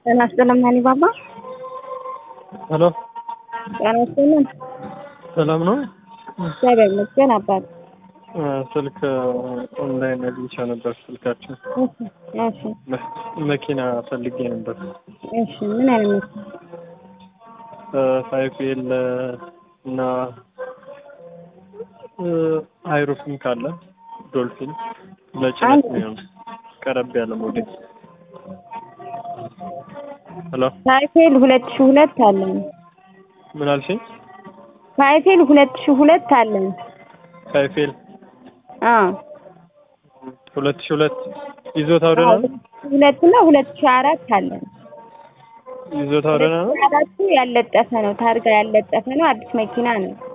ጤና ይስጥልን ማኒ ባባ። ሄሎ ጤና ይስጥልን። ሰላም ነው? እግዚአብሔር ይመስገን አባት። ስልክ ኦንላይን አግኝቼ ነበር። ስልካችን እሺ እሺ መኪና ፈልጌ ነበር። እሺ ምን አይነት መኪና? ፋይፌል እና አይሩፍም ካለ ዶልፊን ለጭነት ነው ቀረብ ያለ ሞዴል። ሄሎ ሳይፌል ሁለት ሺህ ሁለት አለን። ምን አልሽኝ? ሳይፌል ሁለት ሺህ ሁለት አለን። ፋይፌል አዎ ሁለት ሺህ ሁለት ይዞታው ደህና ነው? ሁለት እና ሁለት ሺህ አራት አለን። ይዞታው ደህና ነው? አራቱ ያለጠፈ ነው። ታርጋ ያለጠፈ ነው። አዲስ መኪና ነው።